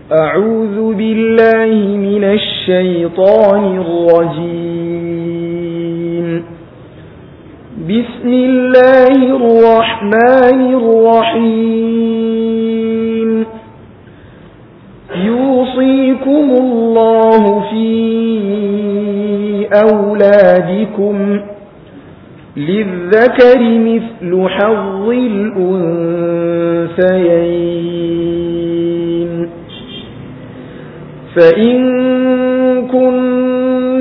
أعوذ بالله من الشيطان الرجيم بسم الله الرحمن الرحيم يوصيكم الله في أولادكم للذكر مثل حظ الأنثيين فإن كن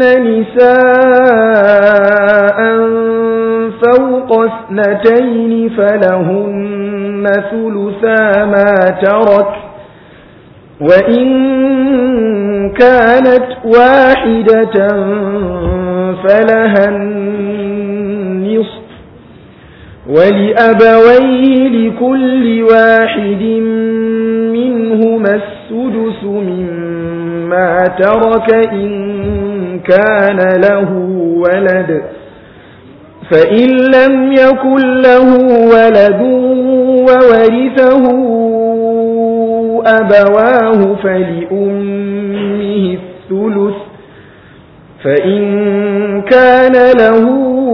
نساء فوق اثنتين فلهن ثلثا ما ترك وإن كانت واحدة فلها النصف ولأبويه لكل واحد منهما السدس مما ترك إن كان له ولد فإن لم يكن له ولد وورثه أبواه فلأمه الثلث فإن كان له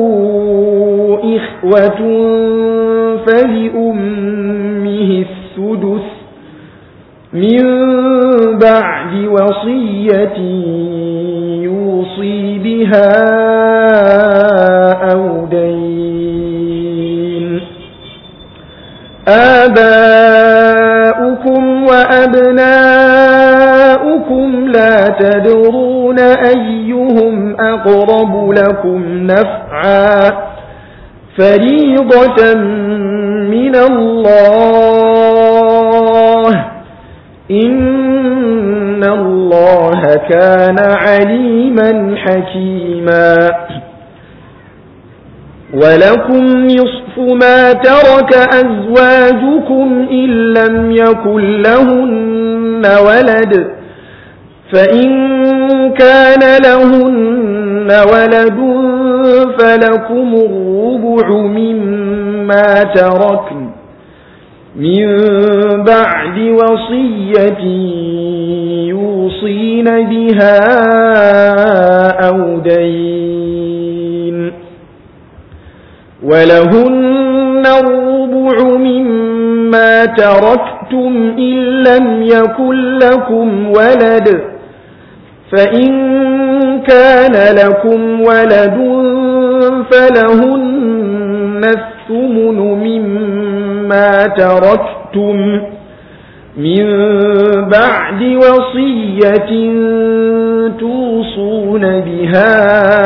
إخوة فلأمه السدس من بعد وصية يوصي بها أو دين آباؤكم وأبناؤكم لا تدرون أيهم أقرب لكم نفعا فريضة من الله إن الله كان عليما حكيما ولكم نصف ما ترك أزواجكم إن لم يكن لهن ولد فإن كان لهن ولد فلكم الربع مما تركن من بعد وصية يوصين بها أو دين ولهن الربع مما تركتم إن لم يكن لكم ولد فإن كان لكم ولد فلهن الثمن مما تركتم من بعد وصية توصون بها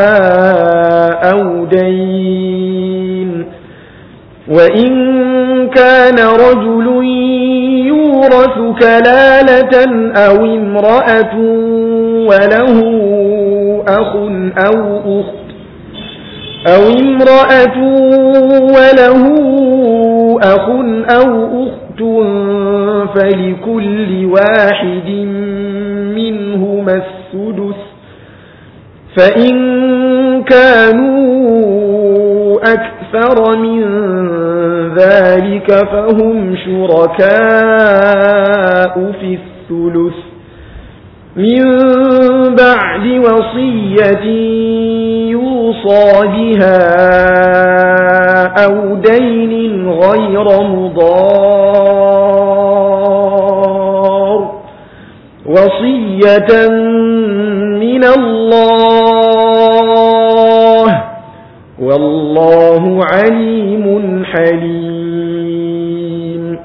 أو دين وإن كان رجل يورث كلالة أو امرأة وله أخ أو أخت أو امرأة وله أخ أو أخت فلكل واحد منهما السدس فإن كانوا أكثر من ذلك فهم شركاء في الثلث من بعد وصية يوصى بها أو دين غير مضار وصية من الله والله عليم حليم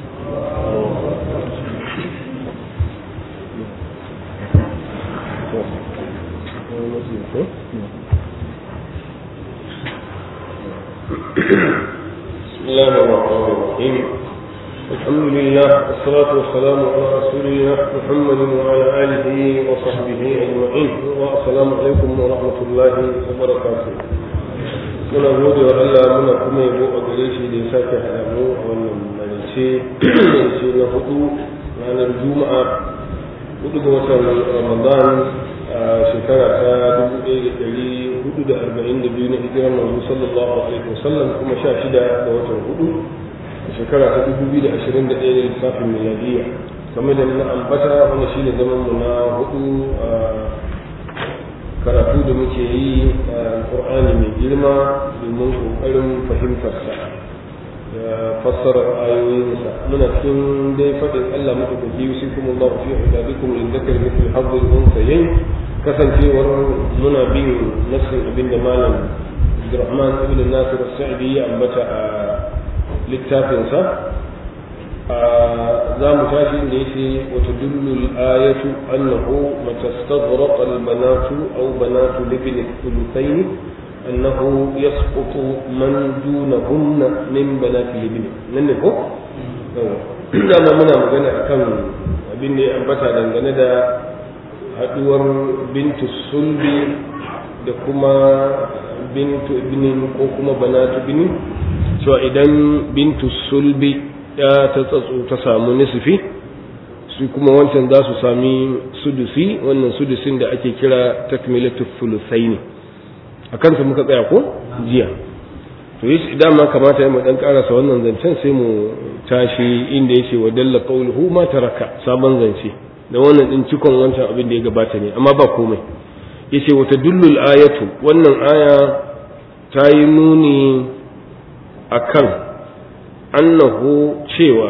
بسم الله الرحمن الرحيم الحمد لله والصلاة والسلام على رسول الله محمد وعلى آله وصحبه أجمعين والسلام عليكم ورحمة الله وبركاته muna gode wa Allah muna kuma yabo a gare shi da ya sake haɗa mu a wannan marice marice na hudu ranar juma'a hudu ga watan ramadan a shekara ta dubu ɗaya da ɗari hudu da arba'in da biyu na hijirar manzo sallallahu alaihi wasallam kuma sha shida ga watan hudu a shekara ta dubu biyu da ashirin da ɗaya da lissafin miladiyya kamar da na ambata wani shi ne zaman mu na hudu a karatu da muke yi a alƙur'ani mai girma domin ƙoƙarin fahimtarsa da fassarar ayoyinsa muna cikin dai faɗin Allah madaukaki yusi kuma Allah fi ibadikum in zakar mithli hazzul unsayayn kasancewar muna bin nassin abin da malam Abdurrahman ibn Nasir as-Sa'di ya ambata a littafinsa za mu tashi da yake wata dullul ayatu annahu matastaghraqa al-banatu aw banatu libni thuluthayn annahu yasqutu man dunahunna min banati libni nan ne ko dama muna magana akan abin da ya ambata dangane da haduwar bintu sulbi da kuma bintu ibnin ko kuma banatu ibnin cewa idan bintu sulbi ya ta tsatso ta samu nisfi su kuma wancan za su sami sudusi wannan sudusin da ake kira takmilatu thuluthaini a kansa muka tsaya ko jiya to yi dama kamata ya mu dan karasa wannan zancen sai mu tashi inda yace wa dalla qawluhu ma taraka sabon zance da wannan din cikon wancan abin da ya gabata ne amma ba komai yace wa tadullul ayatu wannan aya ta yi nuni akan annahu cewa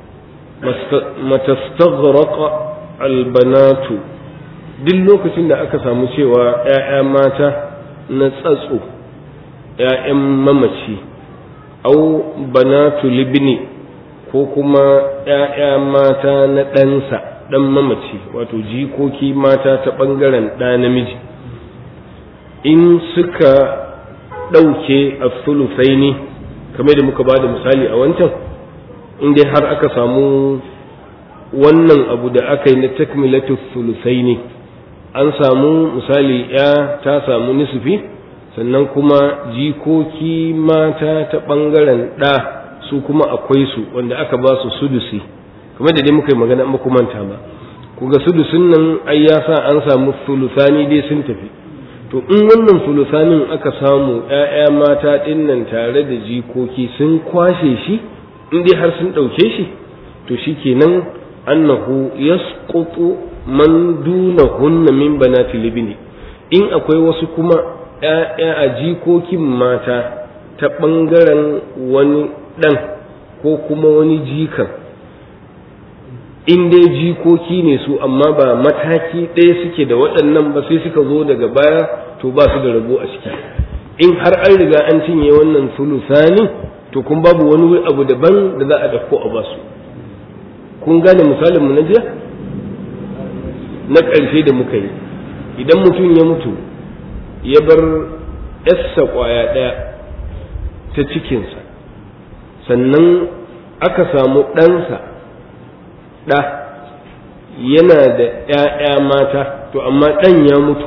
matastaghraqa albanatu duk lokacin da aka samu cewa ‘ya'ya mata na tsatso ‘ya'yan mamaci au banatu libni ko kuma ‘ya'ya mata na ɗansa ɗan mamaci wato jikoki mata ta ɓangaren ɗa namiji in suka ɗauke a sulusaini kamar da muka ba da misali a wancan in dai har aka samu wannan abu da aka yi na takmilatu sulusai ne an samu misali ya ta samu nisfi sannan kuma jikoki mata ta ɓangaren ɗa su kuma akwai su wanda aka ba su sudusi kamar da dai muka yi magana ba manta ba ku ga sudusin nan ai ya sa an samu sulusani dai sun tafi to in wannan sulusanin aka samu ‘ya'ya mata ɗin nan tare da jikoki sun kwashe shi in dai har sun ɗauke shi to shi kenan annahu yasqutu man dunahunna min banati libni in akwai wasu kuma ‘ya'ya a jikokin mata ta ɓangaren wani ɗan ko kuma wani jikan in dai jikoki ne su amma ba mataki ɗaya suke da waɗannan ba sai suka zo daga baya to ba su da rabo a ciki in har an riga an cinye wannan sulusani to kun babu wani abu daban da za a dauko a basu kun gane misalinmu na jiya na ƙarshe da muka yi idan mutum ya mutu ya bar yassa ƙwaya ɗaya ta cikinsa sannan aka samu ɗansa ɗa yana da ‘ya'ya mata to amma ɗan ya mutu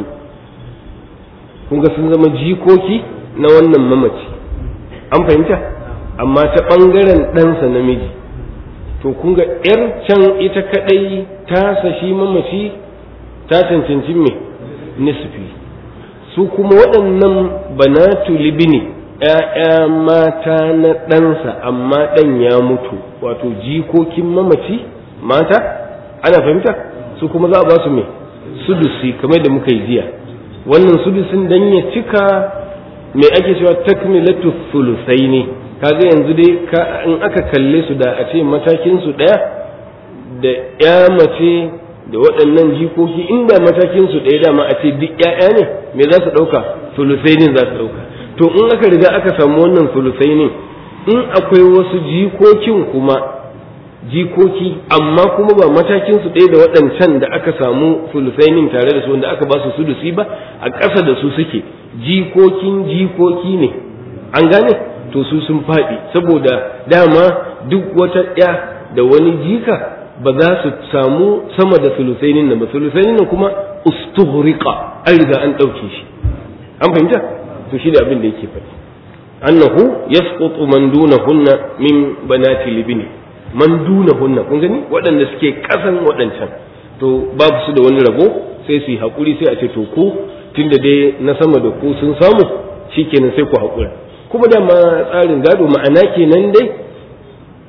kun ga sun zama jikoki na wannan mamaci an fahimta amma ta ɓangaren ɗansa namiji to kun ga ‘yar can ita kaɗai ta sashi mamaci ta cancanci me nisfi su kuma waɗannan banatu libini ‘ya'ya mata na ɗansa amma ɗan ya mutu wato jikokin mamaci mata ana fahimta su kuma za a ba su me sudusi kamar da muka yi jiya wannan sudusin dan ya cika me ake cewa takmilatu sulusai ne kaga yanzu dai in aka kalle su da a ce matakin su daya da ya mace da waɗannan jikoki inda matakin su daya dama a ce duk ƴaƴa ne me za su ɗauka sulusai ne za su ɗauka to in aka riga aka samu wannan sulusai ne in akwai wasu jikokin kuma jikoki amma kuma ba matakin su ɗaya da waɗancan da aka samu sulusainin tare da su wanda aka ba su sulusi ba a ƙasa da su suke jikokin jikoki ne an gane to su sun faɗi saboda dama duk wata ɗaya da wani jika ba za su samu sama da sulusainin nan ba sulusainin nan kuma ustuhriqa an riga an ɗauke shi an fahimta to shi da abin da yake faɗi annahu yasqutu man dunahunna min banati libni man dunahunna kun gani waɗanda suke ƙasan waɗancan to babu su da wani rabo sai su yi haƙuri sai a ce to ku tunda dai na sama da ku sun samu shikenan sai ku haƙura kuma dama tsarin gado ma'ana kenan dai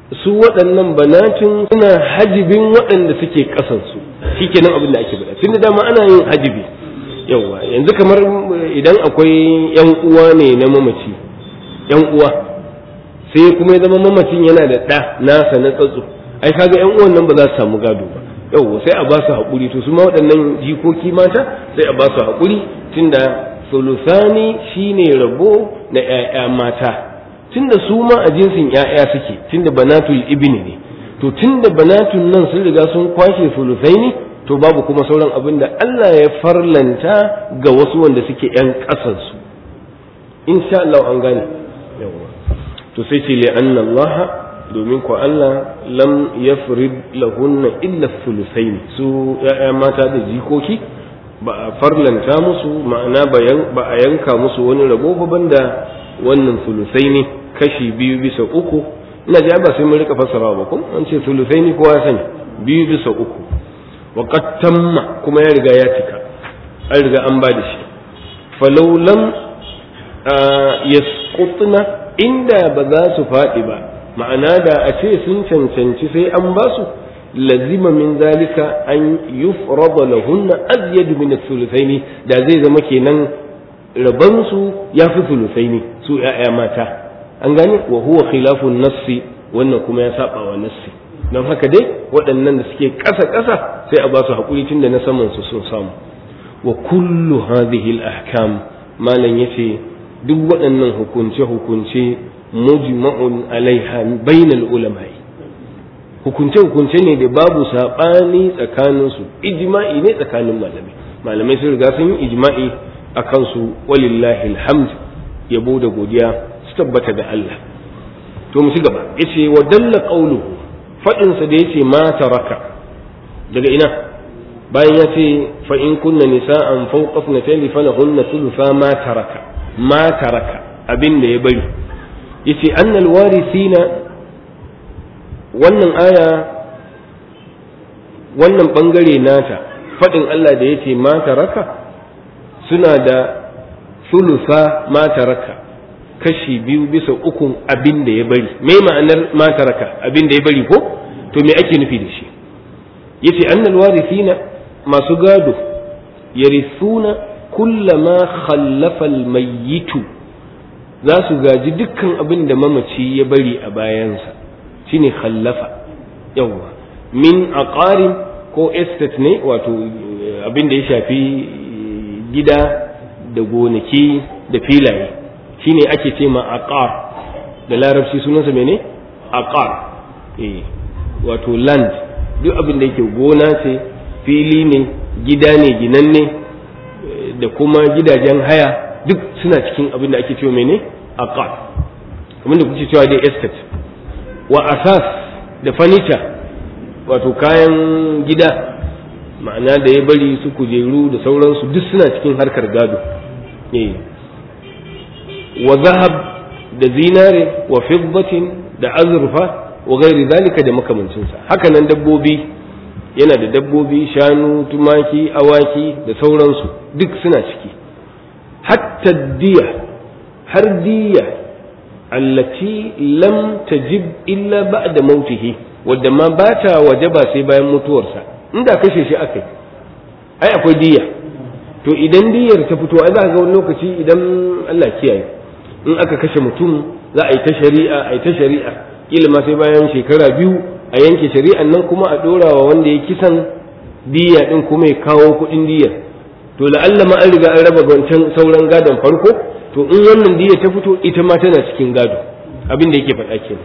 su waɗannan banatin suna hajibin waɗanda suke ƙasansu shi kenan abin da ake faɗa tun da dama ana yin hajibi yawa yanzu kamar idan akwai yan uwa ne na mamaci yan uwa sai kuma ya zama mamacin yana da ɗa nasa na tsatso ai kaga yan uwan nan ba za su samu gado ba yawa sai a ba su haƙuri to su ma waɗannan jikoki mata sai a ba su haƙuri tunda sulusani shine rabo na ƴaƴa mata tunda su ma a jinsin ƴaƴa suke tunda banatul ibni ne to tunda banatun nan sun riga sun kwashe sulusaini to babu kuma sauran abin da Allah ya farlanta ga wasu wanda suke ƴan ƙasarsu insha Allah an gane yawa to sai ce li'anna Allah domin ko Allah lam yafrid lahunna illa sulusaini su ƴaƴa mata da jikoki ba a farlanta musu ma'ana ba a yanka musu wani rabo ba banda wannan sulusai ne kashi biyu bisa uku ina ji ba sai mun rika fassara ba kun an ce sulusai ne kowa ya sani biyu bisa uku wa tamma kuma ya riga ya cika an riga an ba da shi falau lam yasqutna inda ba za su faɗi ba ma'ana da a ce sun cancanci sai an ba su lazima min zalika an yufrada lahunna azyadu min ath-thuluthaini da zai zama kenan rabansu ya fi thuluthaini su ya'ya mata an gane wa huwa khilafun nassi wannan kuma ya saba wa nassi don haka dai waɗannan da suke ƙasa ƙasa sai a ba su haƙuri tun da na saman su sun samu wa kullu hadhihi al-ahkam malam yace duk waɗannan hukunce hukunce mujma'un alaiha bainal ulama'i hukunce-hukunce ne da babu saɓani tsakaninsu ijma'i ne tsakanin malamai malamai sun riga sun yi ijma'i a kansu walillahi alhamd yabo da godiya su tabbata ga Allah to mu ci gaba yace wa dalla qawluhu fadin sa da yace ma taraka daga ina bayan ya ce fa in kunna nisa'an fawqa ithnatayn falahunna thulutha ma taraka ma taraka abin da ya bari yace annal warithina wannan aya wannan bangare nata faɗin Allah da yace mata raka suna da sulusa mata raka kashi biyu bisa ukun abin da ya bari me ma'anar mata raka abin da ya bari ko to me ake nufi da shi yace annal warithina masu gado yarithuna kullama khallafa almayyitu za su gaji dukkan abin da mamaci ya bari a bayansa shine khallafa yawwa min aqarin ko estate ne wato abin da ya shafi gida da gonaki da filaye shine ake ce ma aqar da larabci sunansa mene aqar eh wato land duk abin da yake gona ce fili ne gida ne ginanne da kuma gidajen haya duk suna cikin abin da ake cewa mene aqar abin da kuke cewa dai estate wa asas da furniture wato kayan gida ma'ana da ya bari su kujeru da sauransu duk suna cikin harkar gado wa zahab da zinare wa fiddatin da azurfa wa gairi zalika da makamancinsa hakanan dabbobi yana da dabbobi shanu tumaki awaki da sauransu duk suna ciki hatta diya har diya allati lam tajib illa ba'da mautihi wadda ma ba ta wajaba sai bayan mutuwarsa inda kashe shi akai ai akwai diya to idan diyar ta fito ai za ka ga wani lokaci idan Allah kiyaye in aka kashe mutum za a yi ta shari'a a yi ta shari'a kila ma sai bayan shekara biyu a yanke shari'an nan kuma a dora wa wanda ya kisan diya din kuma ya kawo kuɗin diyar to la'alla ma an riga an raba wancan sauran gadon farko to in wannan diya ta fito ita ma tana cikin gado abin da yake faɗa kenan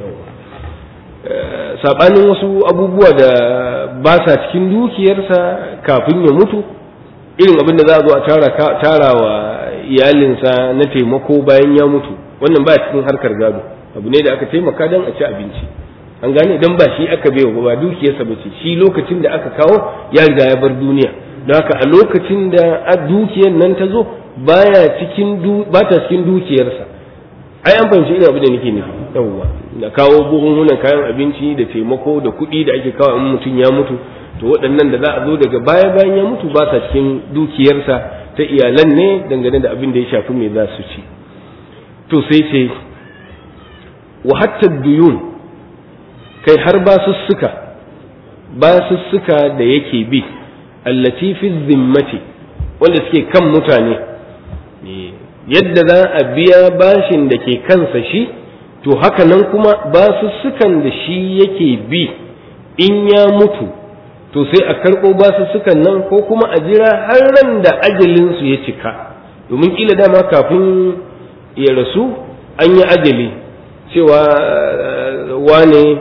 sabanin wasu abubuwa da ba sa cikin dukiyarsa kafin ya mutu irin abin da za a zo a tara wa iyalinsa na taimako bayan ya mutu wannan ba cikin harkar gado abu ne da aka taimaka don a ci abinci an gane idan ba shi aka bai ba dukiyarsa ba ce shi lokacin da aka kawo ya riga ya bar duniya don haka a lokacin da dukiyar nan ta zo baya cikin ba ta cikin dukiyarsa ai an fahimci irin abin da nake nufi yawwa da kawo buhunhunan kayan abinci da taimako da kuɗi da ake kawo in mutum ya mutu to waɗannan da za a zo daga baya bayan ya mutu ba sa cikin dukiyarsa ta iyalan ne dangane da abin da ya shafi me za su ci to sai ce wa hatta duyun kai har basussuka basussuka da yake bi allati fi zimmati wanda suke kan mutane yadda za a biya bashin da ke kansa shi to haka nan kuma basussukan da shi yake bi in ya mutu to sai a karɓo basussukan nan ko kuma a jira har ran da ajalinsu ya cika domin kila dama kafin ya rasu an yi ajali cewa wane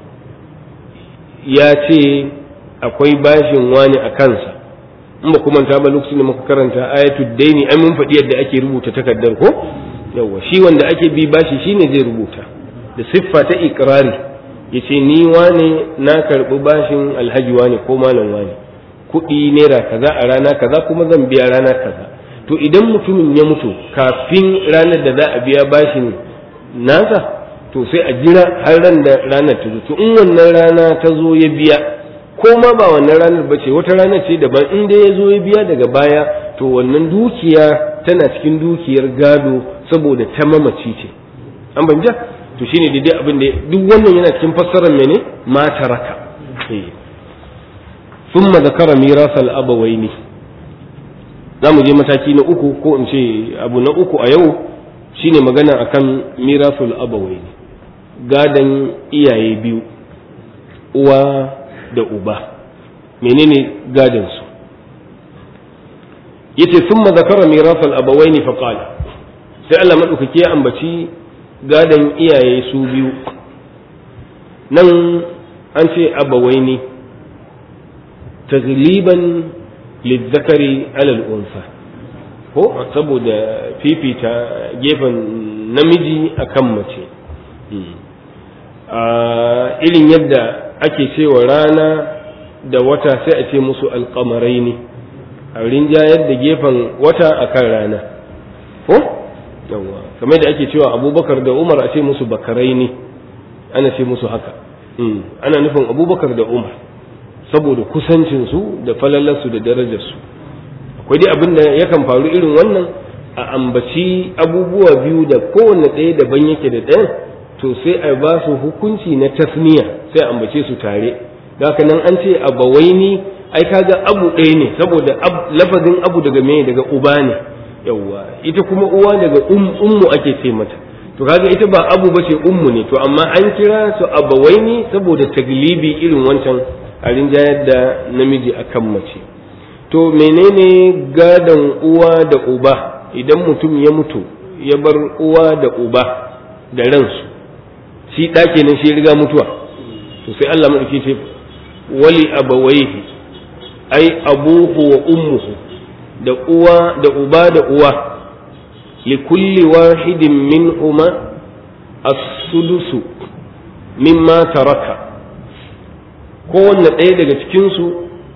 ya ce akwai bashin wane a kansa in ba kuma ta ba lokacin da muka karanta ayatul daini an mun faɗi yadda ake rubuta takardar ko yawa shi wanda ake bi bashi shine zai rubuta da siffa ta ikrari yace ni wane na karɓi bashin alhaji wane ko malam wane kuɗi naira kaza a rana kaza kuma zan biya rana kaza to idan mutumin ya mutu kafin ranar da za a biya bashin nasa to sai a jira har ran da ranar ta zo to in wannan rana ta zo ya biya ko ma ba wannan ranar ba ce wata ranar ce daban in dai ya zo ya biya daga baya to wannan dukiya tana cikin dukiyar gado saboda ta mamaci ce an banja to shine daidai abin da duk wannan yana cikin fassarar mene ma taraka ثم ذكر ميراث الأبوين za mu je mataki na uku ko in ce abu na uku a yau shine magana akan mirasul abawai gadan iyaye biyu uwa da uba menene gadan su yace thumma zakara mirasul abawaini fa qala sai Allah madaukake ya ambaci gadan iyaye su biyu nan an ce abawaini tagliban lizzakari alal unsa ko saboda fifita gefen namiji akan mace irin yadda ake cewa rana da wata sai a ce musu alkamarai ne a rinjayar da gefen wata akan rana ko yawa kamar da ake cewa abubakar da umar a ce musu bakarai ne ana ce musu haka ana nufin abubakar da umar saboda kusancinsu da falalarsu da darajarsu akwai dai abin da yakan faru irin wannan a ambaci abubuwa biyu da kowanne ɗaya daban yake da ɗayan to sai a ba su hukunci na tasniya sai a ambace su tare haka nan an ce abawaini ai kaga abu ɗaya ne saboda lafazin abu daga me daga uba ne yawwa ita kuma uwa daga ummu ake ce mata to kaga ita ba abu bace ummu ne to amma an kira su abawaini saboda taglibi irin wancan a rinjayar da namiji akan mace to menene gadon uwa da uba idan mutum ya mutu ya bar uwa da uba da ransu shi ɗake nan shi riga mutuwa to sai Allah maɗauki ce wali abawaihi ai abuhu wa ummuhu da uwa da uba da uwa li kulli wahidin minhuma as-sudusu mimma taraka kowanne ɗaya daga cikinsu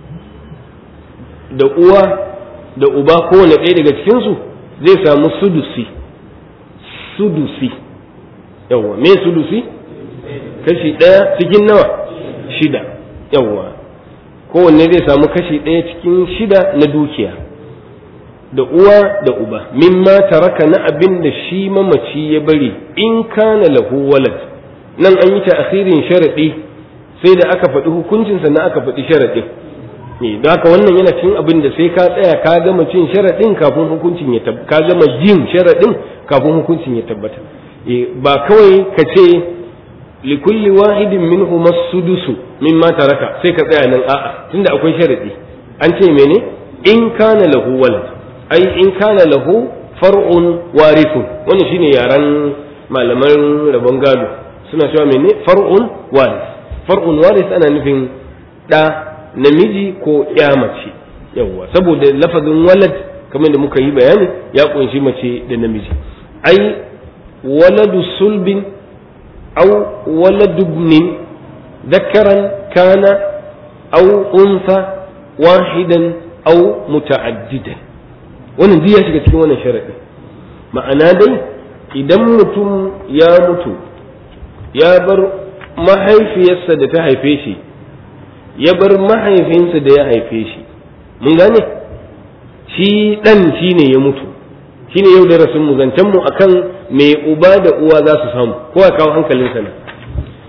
da uwa da uba kowanne ɗaya daga cikinsu zai samu sudusi sudusi yawwa me sudusi kashi ɗaya cikin nawa shida yawwa kowanne zai samu kashi ɗaya cikin shida na dukiya da uwa da uba mimma taraka na abin da shi mamaci ya bari in kana lahu walad nan an yi ta akhirin sharaɗi sai da aka faɗi hukuncin sannan aka faɗi sharaɗin ne da haka wannan yana cin abin da sai ka tsaya ka gama cin sharaɗin kafin hukuncin ya tabbata ka gama jin sharaɗin kafin hukuncin ya tabbata ba kawai ka ce likulli wahidin minhu masudusu mimma taraka sai ka tsaya nan a'a tunda akwai sharaɗi an ce mene in kana lahu walad ai in kana lahu far'un warithun wannan shine yaran malaman rabon gado suna cewa mene far'un warith far'un waris ana nufin ɗa namiji ko ya mace yawwa saboda lafazin walad kamar da muka yi bayani ya kunshi mace da namiji ai waladu sulbin au waladu ibnin ذكرا كان أو أنثى واحدا أو متعددا wannan duk ya shiga cikin wannan sharaɗi ma'ana dai idan mutum ya mutu ya bar mahaifiyarsa da ta haife shi ya bar mahaifinsa da ya haife shi mun gane shi ɗan shi ne ya mutu shi ne yau darasin mu zancen mu akan mai uba da uwa za su samu ko a kawo hankalinsa nan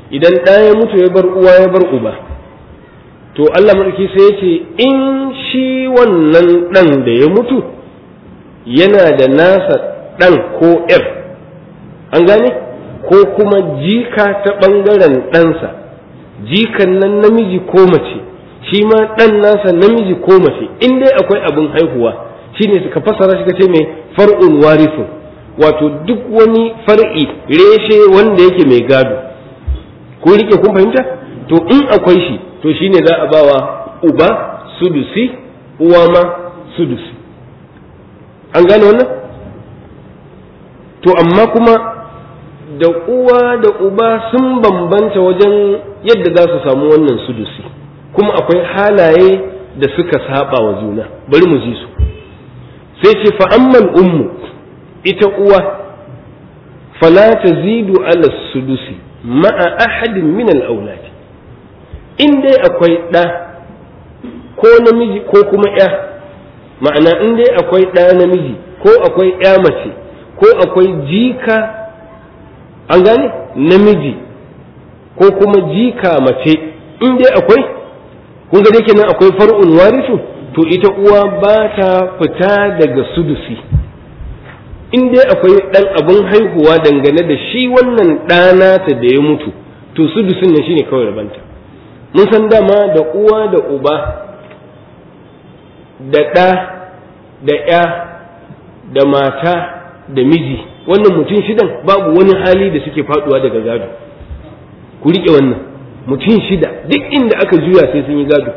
idan ɗa ya mutu ya bar uwa ya bar uba to Allah mulki sai ya ce in shi wannan ɗan da ya mutu yana da nasa ɗan ko ‘yar an gane ko kuma jika ta ɓangaren ɗansa jikan nan namiji ko mace shi ma ɗan nasa namiji ko mace in dai akwai abin haihuwa shine suka fassara shi ce mai far'un warithun wato duk wani far'i reshe wanda yake mai gado ko rike kun fahimta to in akwai shi to shine za a bawa uba sudusi uwa ma sudusi an gane wannan to amma kuma da uwa da uba sun bambanta wajen yadda za su samu wannan sudusi kuma akwai halaye da suka saba wa juna bari mu ji su sai ce fa'amman ummu ita uwa fala tazidu ala sudusi ma'a ahadin min al-auladi in dai akwai ɗa ko namiji ko kuma ya ma'ana in dai akwai ɗa namiji ko akwai ya mace ko akwai jika an gane namiji ko kuma jika mace in dai akwai kun ga dai nan akwai far'un warisu to ita uwa ba ta fita daga sudusi in dai akwai ɗan abin haihuwa dangane da shi wannan ɗanata da ya mutu to sudusin nan shine kawai rabanta mun san dama da uwa da uba da ɗa da ya da mata da miji wannan mutum shidan babu wani hali da suke faduwa daga gado ku riƙe wannan mutum shida duk inda aka juya sai sun yi gado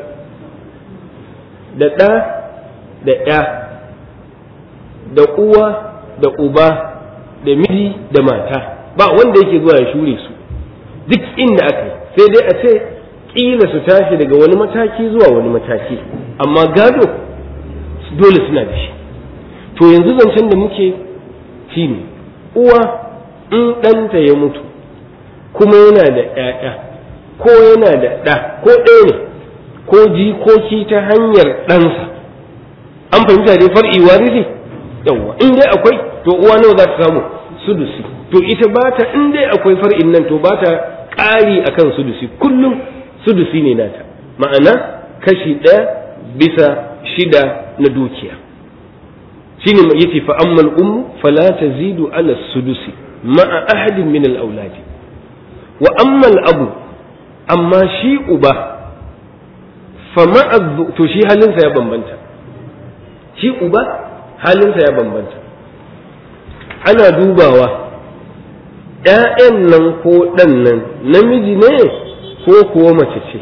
da ɗa da ya da uwa da uba da miji da mata ba wanda yake zuwa ya shure su duk inda aka yi sai dai a ce kila su tashi daga wani mataki zuwa wani mataki amma gado dole suna da shi to yanzu zancen da muke shi ne uwa in ɗanta ya mutu kuma yana da ‘ya'ya ko yana da ɗa ko ɗaya ne ko jikoki ta hanyar ɗansa an fahimta dai far'i warisi yawwa in dai akwai to uwa nawa za ta samu sudusi to ita ba ta in dai akwai far'in nan to ba ta ƙari akan sudusi kullum sudusi ne nata ma'ana kashi ɗaya bisa shida na dukiya shine yace fa ammal ummu fala tazidu ala sudusi ma'a ahadin min al auladi wa ammal abu amma shi uba fa ma'a to shi halinsa ya bambanta shi uba halinsa ya bambanta ana dubawa ‘ya'yan nan ko ɗan nan namiji ne ko kuwa mace ce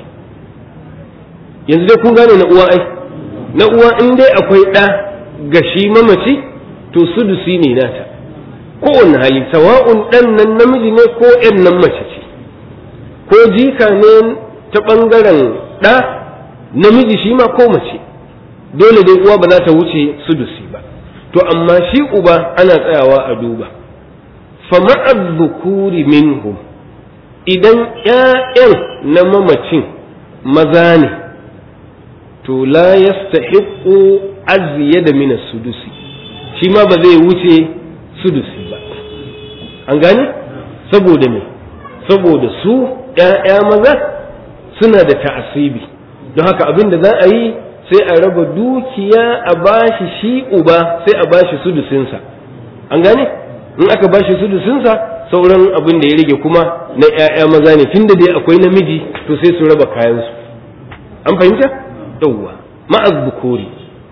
yanzu dai kun gane na uwa ai na uwa in dai akwai ɗa ga shi mamaci to sudusi ne nata kowane hali sawa'un ɗan nan namiji ne ko ‘yan nan mace ce ko jika ne ta ɓangaren ɗa namiji shi ma ko mace dole dai uwa ba za ta wuce sudusi ba to amma shi uba ana tsayawa a duba fama'ad dhukuri minhum idan ‘ya'yan na mamacin maza ne to la yastahiqu aziyada min sudusi shi ma ba zai wuce sudusi ba an gane saboda me saboda su ‘ya'ya maza suna da ta'asibi don haka abin da za a yi sai a raba dukiya a bashi shi uba sai a bashi sudusinsa an gane in aka bashi sudusinsa sauran abin da ya rage kuma na ‘ya'ya maza ne tunda dai akwai namiji to sai su raba kayansu an fahimta yawwa ma'az bukuri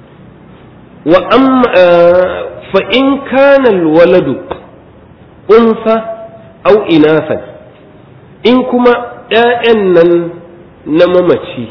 wa amma fa in kana alwaladu unsa au inasan in kuma ‘ya'yan nan na mamaci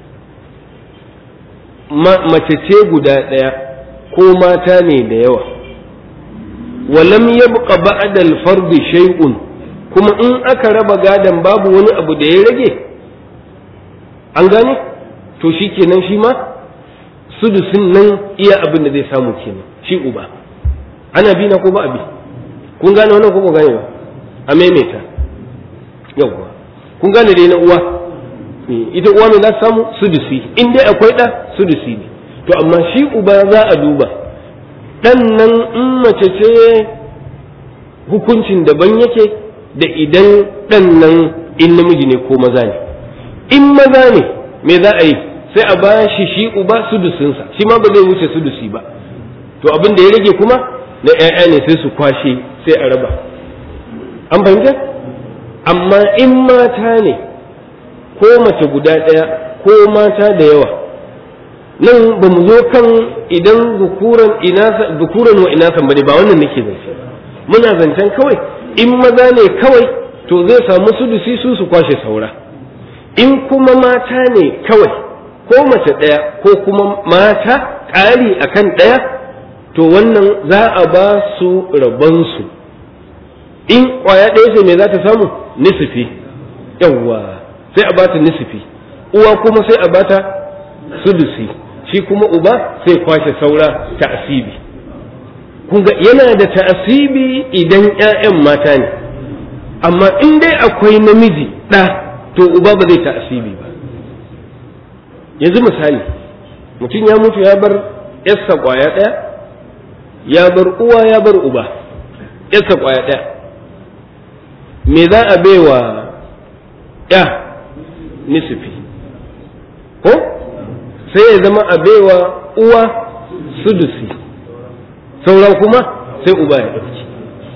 mace ce guda ɗaya ko mata ne da yawa walam yabqa ba'da al-fard shay'un kuma in aka raba gadan babu wani abu da ya rage an gane to shikenan shi ma sudusin nan iya abin da zai samu kenan shi uba ana bi na ko ba abi kun gane wannan ko ba gane ba a maimaita yawwa kun gane dai na uwa ita uwa mai za ta samu sudusi in dai akwai ɗa sudusi ne to amma shi uba za a duba ɗan nan in mace ce hukuncin daban yake da idan ɗan nan in namiji ne ko maza ne in maza ne me za a yi sai a ba shi shi uba sudusinsa shi ma ba zai wuce sudusi ba to abin da ya rage kuma na 'ya'ya ne sai su kwashe sai a raba an fahimta amma in mata ne ko mace guda ɗaya ko mata da yawa nan ba mu zo kan idan zukuran wa inasan ba ne ba wannan nake zance muna zancen kawai in maza ne kawai to zai samu sudusi su su kwashe saura in kuma mata ne kawai ko mace ɗaya ko kuma mata ƙari akan ɗaya to wannan za a ba su rabonsu in ƙwaya ɗaya ce me za ta samu nisifi yawwa sai a bata nisifi uwa kuma sai a bata sudusi shi kuma uba sai kwashe saura ta'asibi kun ga yana da ta'asibi idan 'ya'yan mata ne amma in dai akwai namiji ɗa to uba ba zai ta'asibi ba yanzu misali mutum ya mutu ya bar yarsa kwaya ɗaya ya bar uwa ya bar uba yarsa kwaya ɗaya me za a baiwa ya nisifi ko sai ya zama a baiwa uwa sudusi sauran kuma sai uba ya ɗauki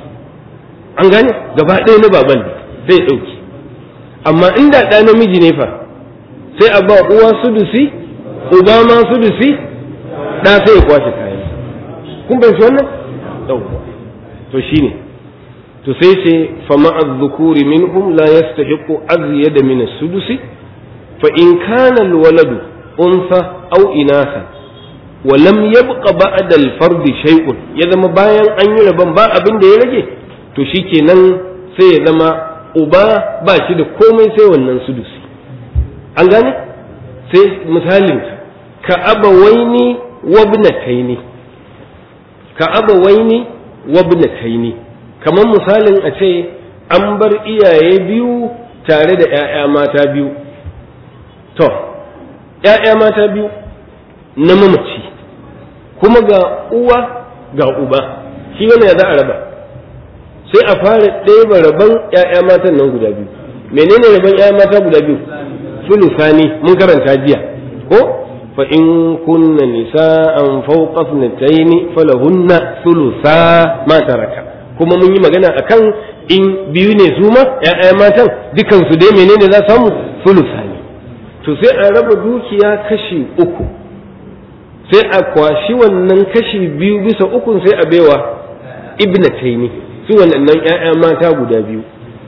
an gane gaba ɗaya na baban sai ya ɗauki amma inda ɗa namiji ne fa sai a ba uwa sudusi uba ma sudusi ɗa sai ya kwashe kayan kun bai wannan ɗauka to shine to sai ce fama az-zukuri minhum la yastahiqu azyada min as-sudusi fa in kana al-waladu unsa aw inasa wa lam yabqa ba'da al-fard shay'un ya zama bayan an yi rabon ba abin da ya rage to shikenan sai ya zama uba ba shi da komai sai wannan sudusi an gane sai misalin ka abawaini wabnataini ka abawaini wabnataini kamar misalin a ce an bar iyaye biyu tare da ‘ya'ya mata biyu to ‘ya'ya mata biyu na mamaci kuma ga uwa ga uba shi wani ya za a raba sai a fara ɗeba rabon ‘ya'ya matan nan guda biyu menene rabon ‘ya'ya mata guda biyu sulusani mun karanta jiya ko fa in kunna nisa'an fawqa ithnatayn falahunna thulutha ma taraka kuma mun yi magana akan in biyu ne su ma ‘ya'ya matan dukansu dai menene za samu sulusa ne to sai a raba dukiya kashi uku sai a kwashi wannan kashi biyu bisa ukun sai a baiwa ibnataini su wannan ‘ya'ya mata guda biyu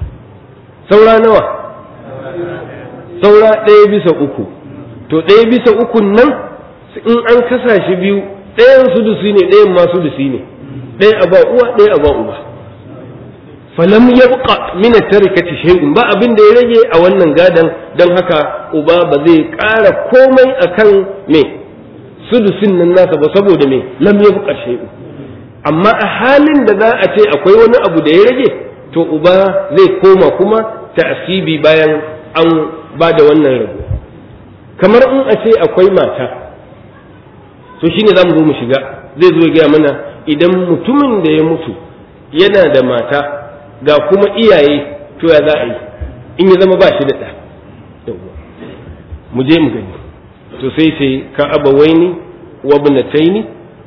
saura nawa saura ɗaya bisa uku to ɗaya bisa ukun nan in an kasa shi biyu ɗayan sudusi ne ɗayan ma sudusi ne ɗaya a ba uwa ɗaya a ba uba falam yabqa min tarikati shay'un ba abin da ya rage a wannan gadan dan haka uba ba zai ƙara komai akan me sudusin nan nasa ba saboda me lam yabqa shay'un amma a halin da za a ce akwai wani abu da ya rage to uba zai koma kuma ta'asibi bayan an ba da wannan rabo kamar in a ce akwai mata to shine za mu zo mu shiga zai zo gaya mana idan mutumin da ya mutu yana da mata ga kuma iyaye to ya za a yi in ya zama ba shi da ɗa mu je mu gani to sai sai ka abawaini wa ibnataini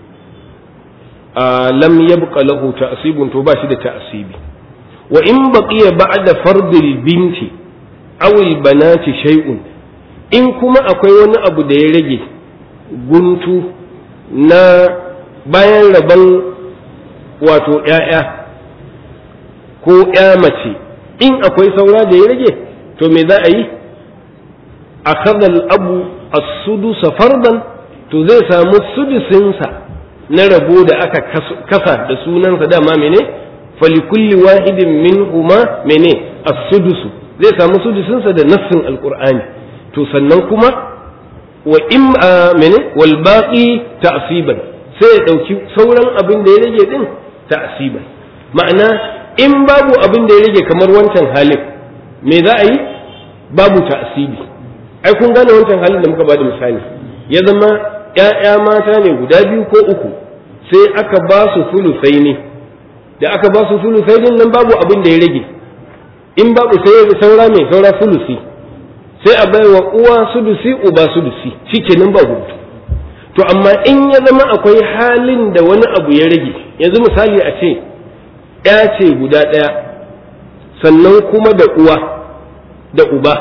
a lam yabqa lahu ta'sibun to ba shi da ta'sibi wa in baqiya ba'da fardil binti aw al banati shay'un in kuma akwai wani abu da ya rage guntu na bayan rabon wato ‘ya'ya ko ‘ya mace in akwai saura da ya rage to me za a yi a abu a sudu fardan to zai samu sudusinsa na rabo da aka kasa da sunansa dama mene falikulli wahidin min huma mene a sudusu zai samu sudusinsa da nassin alkur'ani to sannan kuma wa in mene wal baqi ta'siban sai ya ɗauki sauran abin da ya rage ɗin ta'asiban ma'ana in babu abin da ya rage kamar wancan halin me za a yi babu ta'asibi ai kun gane wancan halin da muka bada misali ya zama ‘ya'ya mata ne guda biyu ko uku sai aka ba su fulusai ne da aka ba su fulusai din nan babu abin da ya rage in babu sai saura mai saura sulusi sai a bai wa uwa sudusi uba sudusi shikenan ba hutu to amma in ya zama akwai halin da wani abu ya rage yanzu misali a ce ya ce guda ɗaya sannan kuma da uwa da uba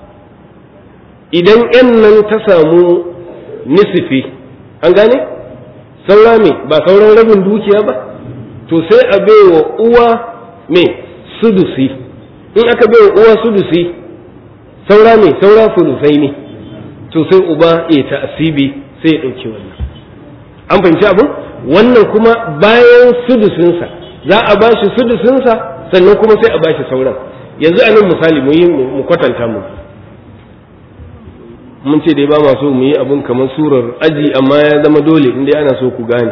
idan yan nan ta samu nisifi an gane saura me ba sauran rabin dukiya ba to sai a baiwa uwa me sudusi in aka baiwa uwa sudusi saura me saura sulusai ne to sai uba ya ta'asibi sai ya ɗauki wannan an fahimci abin wannan kuma bayan sudusinsa za a ba shi sudusinsa sannan kuma sai a ba shi sauran yanzu a nan misali mu yi mu kwatanta mu mun ce dai ba ma so mu yi abin kamar surar aji amma ya zama dole inda ana so ku gane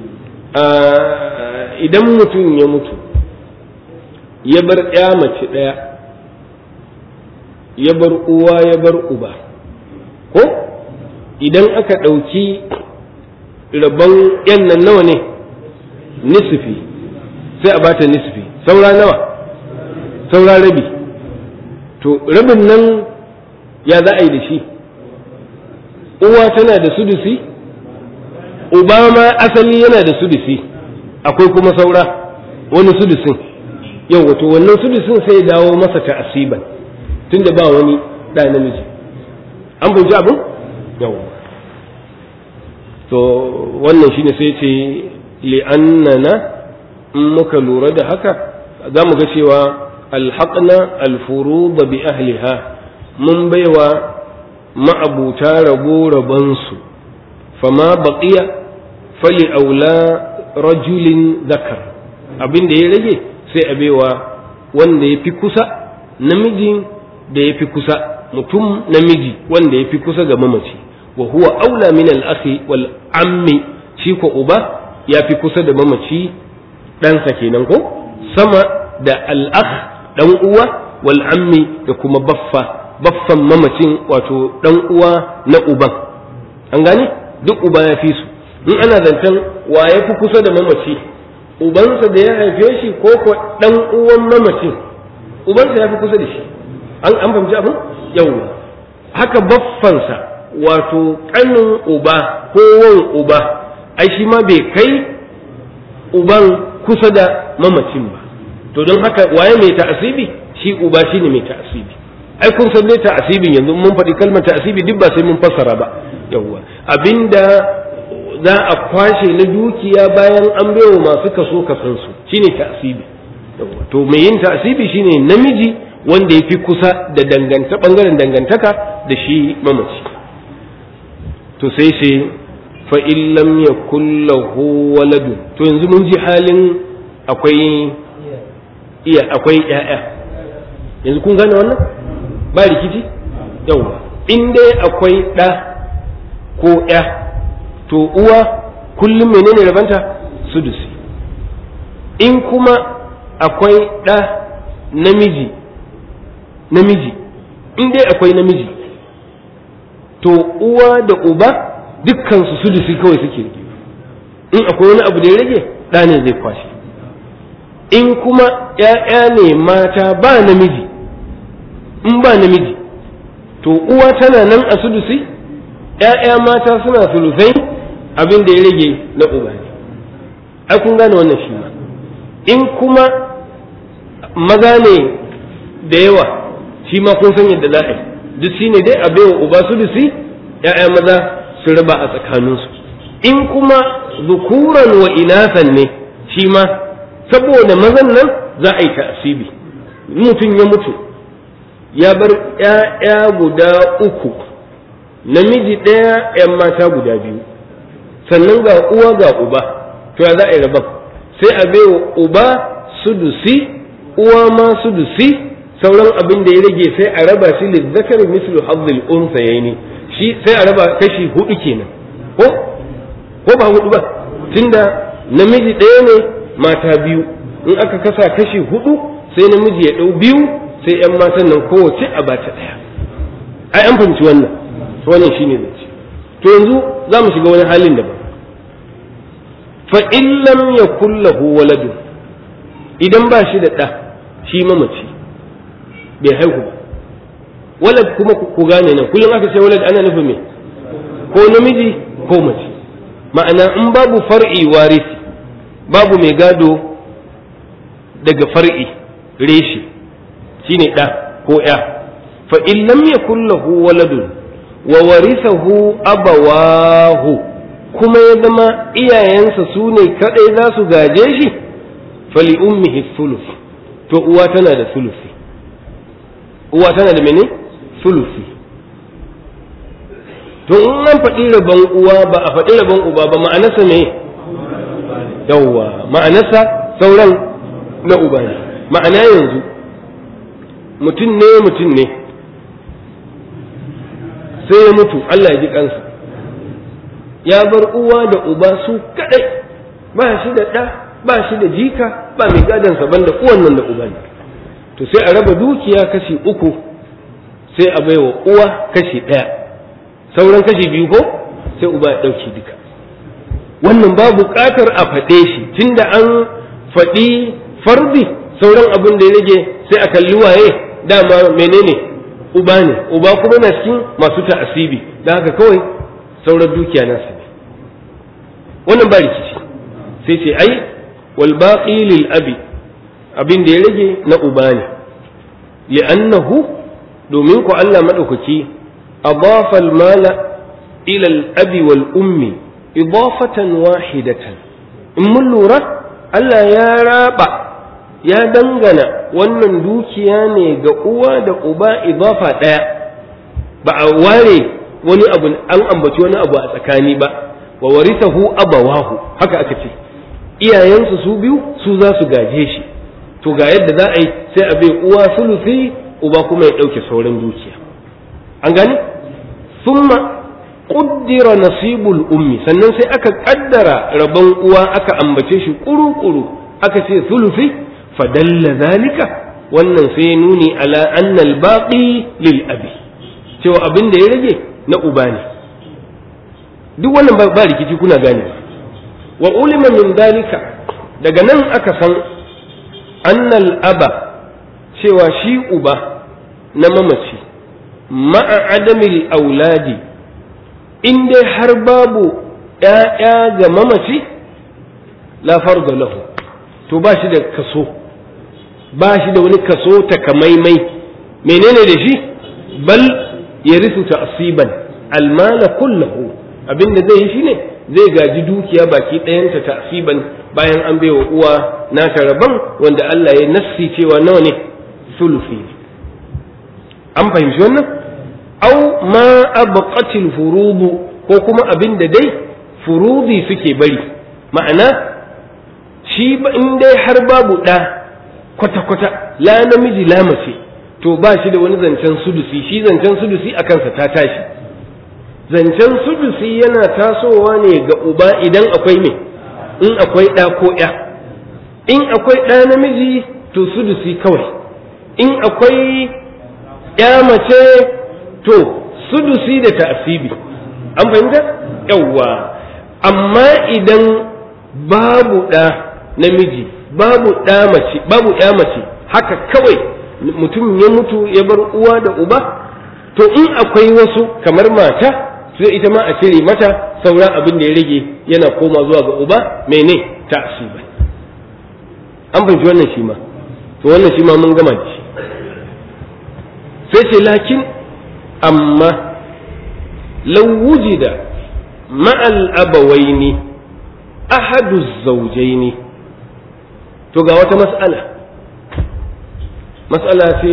idan mutum ya mutu ya bar ya mace ɗaya ya bar uwa ya bar uba ko idan aka ɗauki rabon yan nan nawa ne nisfi sai a bata nisfi saura nawa saura rabi to rabin nan ya za a yi da shi uwa tana da sudusi uba ma asali yana da sudusi akwai kuma saura wani sudusin yau wato wannan sudusin sai dawo masa ta asiban tunda ba wani ɗa namiji an fahimci abin yau to wannan shine sai ce li'annana in muka lura da haka za mu ga cewa alhaƙna alfuruba bi ahliha mun baiwa ma'abuta rabo rabansu fama baqiya fali aula rajulin zakar abin da ya rage sai a baiwa wanda ya fi kusa namijin da ya fi kusa mutum namiji wanda ya fi kusa ga mamaci wa huwa aula min al-akhi wal ammi shi ko uba ya fi kusa da mamaci ɗansa kenan ko sama da al-akh dan uwa wal ammi da kuma baffa baffan mamacin wato dan uwa na uban an gane duk uba ya fi su in ana zancen wa ya fi kusa da mamaci ubansa da ya haife shi ko ko dan uwan mamacin ubansa ya fi kusa da shi an an fahimci abin yawwa haka baffansa wato kanin uba ko wan uba ai shi ma bai kai uban kusa da mamacin ba to don haka waye mai ta'asibi shi uba shine mai ta'asibi ai kun san dai ta'asibin yanzu mun faɗi kalmar ta'asibi duk ba sai mun fassara ba yawwa abinda za a kwashe na dukiya bayan an baiwa masu kaso kasansu shine ta'asibi yawwa to mai yin ta'asibi shine namiji wanda ya fi kusa da danganta bangaren dangantaka da shi mamaci to sai ce fa lam yakul lahu waladun to yanzu mun ji halin akwai iya akwai ƴaƴa yanzu kun gane wannan ba rikici yawa in dai akwai ɗa ko ƴa to uwa kullum menene rabanta sudusi in kuma akwai ɗa namiji namiji in dai akwai namiji to uwa da uba dukkan su sudusi kawai suke rike in akwai wani abu da ya rage ɗa ne zai kwashe in kuma ‘ya'ya ne mata ba namiji in ba namiji to uwa tana nan a sudusi ‘ya'ya mata suna sulusai abin da ya rage na uba ne ai kun gane wannan shi ma in kuma maza ne da yawa shi ma kun san yadda za a yi duk shi ne dai a baiwa uba sudusi ‘ya'ya maza su raba a tsakaninsu in kuma zukuran wa inasan ne shi ma saboda mazan nan za a yi ta'asibi mutum ya mutu ya bar ‘ya'ya guda uku namiji ɗaya ‘yan mata guda biyu sannan ga uwa ga uba to ya za a yi rabon sai a baiwa uba sudusi uwa ma sudusi sauran abin da ya rage sai a raba shi lizzakar mislu hazzil unsayaini shi sai a raba kashi hudu kenan ko ko ba hudu ba tunda namiji ɗaya ne mata biyu in aka kasa kashi hudu sai namiji ya ɗau biyu sai yan matan nan kowace a bata ɗaya ai an fahimci wannan wannan shine zance to yanzu za mu shiga wani halin daban fa in lam yakul lahu waladun idan ba shi da ɗa shi mamaci bai haihu ba walad kuma ku gane nan kullum aka ce walad ana nufin me ko namiji ko mace ma'ana in babu far'i warisi babu mai gado daga far'i reshe shine ɗa ko ya fa in lam yakul lahu waladun wa warithahu abawahu kuma ya zama iyayensa su ne kadai za su gaje shi fali ummihi thuluth to uwa tana da thuluthi uwa tana da mene thuluthi to in an faɗi rabon uwa ba a faɗi rabon uba ba ma'anarsa ne yawwa ma'anarsa sauran na uba ne ma'ana yanzu mutum ne mutum ne sai ya mutu Allah ya ji kansa ya bar uwa da uba su kadai ba shi da ɗa ba shi da jika ba mai gadansa banda uwan nan da uba ne to sai a raba dukiya kashi uku sai a baiwa uwa kashi ɗaya sauran kashi biyu ko sai uba ya ɗauki duka wannan ba buƙatar a faɗe shi tunda an faɗi fardi sauran abin da ya rage sai a kalli waye dama menene uba ne uba kuma na cikin masu ta'asibi da haka kawai sauran dukiya nasu ne wannan ba rikici sai ce ai wal baqi lil abi abin da ya rage na uba ne li'annahu domin ku Allah madaukaki adafa al mala ila al abi wal ummi idafatan wahidatan in mun lura Allah ya raba ya dangana wannan dukiya ne ga uwa da uba idafa ɗaya ba a ware wani abu an ambaci wani abu a tsakani ba wa warithahu abawahu haka aka ce iyayensu su biyu su za su gaje shi to ga yadda za a yi sai a bai uwa sulusi uba kuma ya ɗauke sauran dukiya an gani summa ƙuddira nasibul ummi sannan sai aka ƙaddara rabon uwa aka ambace shi ƙuru-ƙuru aka ce sulusi fadalla zalika wannan sai nuni ala annal baqi lil abi cewa abin da ya rage na uba ne duk wannan ba rikici kuna gane wa ulima min dalika daga nan aka san annal aba cewa shi uba na mamaci ma'a adamil auladi in dai har babu ‘ya'ya ga mamaci la farga lahu to ba shi da kaso ba shi da wani kaso takamaimai menene da shi bal ya risu ta'siban almala kullahu abinda zai yi shine zai gaji dukiya baki ɗayanta ta'siban bayan an baiwa uwa nata rabon wanda Allah ya nassi cewa nawa ne sulufi an fahimci wannan au ma abqatil furudu ko kuma abinda dai furudi suke bari ma'ana shi in dai har babu ɗa kwata-kwata la namiji la mace to ba shi da wani zancen sudusi shi zancen sudusi a kansa ta tashi zancen sudusi yana tasowa ne ga uba idan akwai me in akwai ɗa ko ya in akwai ɗa namiji to sudusi kawai in akwai ya mace to sudusi da ta'asibi an fahimta yawwa amma idan babu ɗa namiji babu ɗa mace babu ya mace haka kawai mutum ya mutu ya bar uwa da uba to in akwai wasu kamar mata sai ita ma a cire mata sauran abin da ya rage yana koma zuwa ga uba mene ta'asiba an fahimci wannan shi ma to wannan shi ma mun gama da shi sai ce lakin amma law wujida ma'al abawaini ahadu zawjaini to ga wata mas'ala mas'ala ce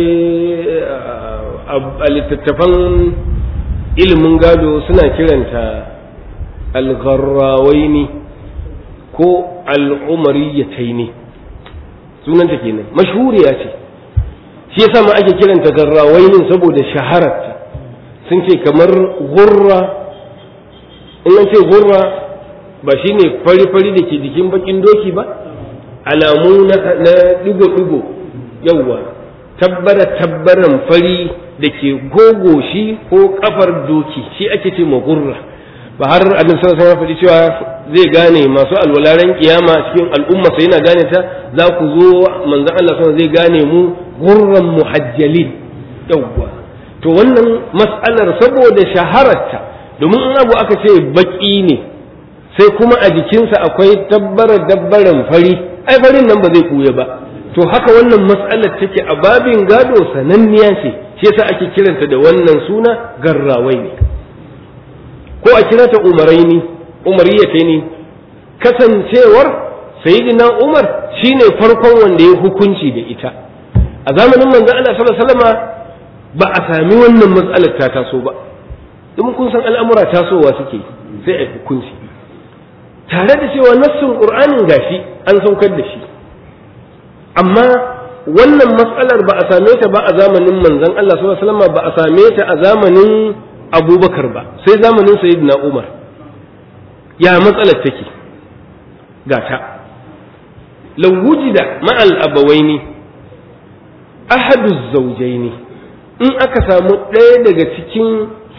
a littattafan ilimin gado suna kiranta algharrawaini ko al'umariyataini sunanta kenan mashhuriya ce shi yasa ma ake kiranta garrawainin saboda shahararta sun ce kamar gurra in an ce gurra ba shine fari-fari da ke jikin bakin doki ba alamu na digo-digo yawwa tabbara tabbaran fari da ke gogo shi ko kafar doki shi ake ce ma gurra ba har abin sallallahu alaihi faɗi cewa zai gane masu alwalaren kiyama cikin al'umma sai yana gane ta za ku zo manzon Allah sallallahu zai gane mu gurran muhajjalin yawwa to wannan mas'alar saboda shahararta domin in abu aka ce baki ne sai kuma a jikinsa akwai tabbara dabbaran fari ai farin nan ba zai kuya ba to haka wannan mas'alar take a babin gado sananniya ce shi yasa ake kiranta da wannan suna garrawai ne ko a kira ta umaraini umariyata ne kasancewar sayyidina umar shine farkon wanda ya hukunci da ita a zamanin manzo Allah sallallahu alaihi wasallama ba a sami wannan matsalar ta taso ba domin kun san al'amura tasowa suke sai a hukunci tare da cewa nassin qur'anin gashi an saukar da shi amma wannan matsalar ba a same ta ba a zamanin manzon Allah sallallahu alaihi wasallam ba a same ta a zamanin Abubakar ba sai zamanin Sayyidina Umar ya matsalar take gata law wujida ma'al abawaini ahadu zawjaini in aka samu ɗaya daga cikin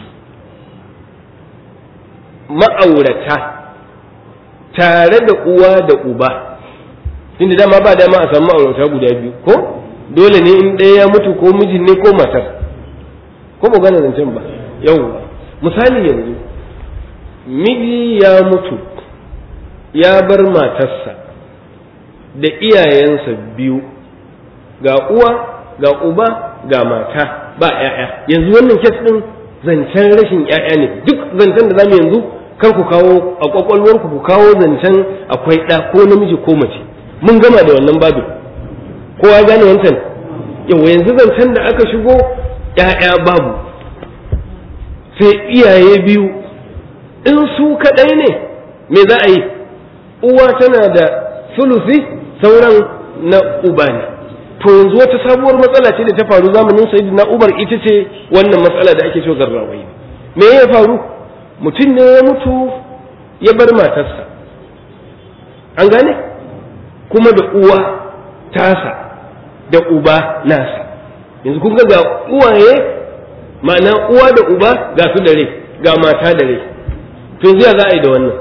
ma'aurata tare da uwa da uba inda dama ba dama a samu ma'aurata guda biyu ko dole ne in ɗaya ya mutu ko mijin ne ko matar ko ba gane zancen ba yau misali yanzu miji ya mutu ya bar matarsa da iyayensa biyu ga uwa ga uba ga mata ba ‘ya'ya yanzu wannan kes ɗin zancen rashin ‘ya'ya ne duk zancen da zamu yanzu kar ku kawo a kwakwalwarku ku kawo zancen akwai ɗa ko namiji ko mace mun gama da wannan babin kowa gane wancan yau yanzu zancen da aka shigo ‘ya'ya babu sai iyaye biyu in su kaɗai ne me za a yi uwa tana da sulusi sauran na uba ne to yanzu wata sabuwar matsala ce da ta faru zamanin sayyidina Umar ita ce wannan matsala da ake cewa garrawai me ya faru mutum ne ya mutu ya bar matarsa an gane kuma da uwa tasa da uba nasa yanzu kun ga ga uwaye ma'ana uwa da uba ga su da rai ga mata da rai to yanzu ya za a yi da wannan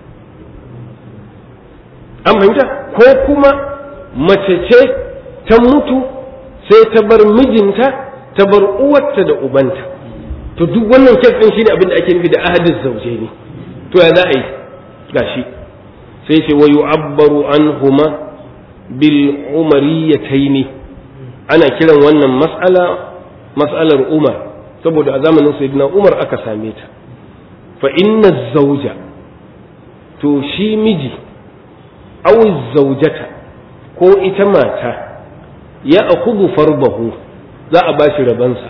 an fahimta ko kuma mace ce ta mutu sai ta bar mijinta ta bar uwarta da ubanta to duk wannan kes din shine abin da ake nufi da ahadin zauje ne to ya za a yi gashi sai ce wa yu'abbaru anhuma bil umariyataini ana kiran wannan mas'ala mas'alar umar saboda a zamanin sayyidina umar aka same ta fa inna zauja to shi miji aw zaujata ko ita mata ya akudu farbahu za a bashi rabansa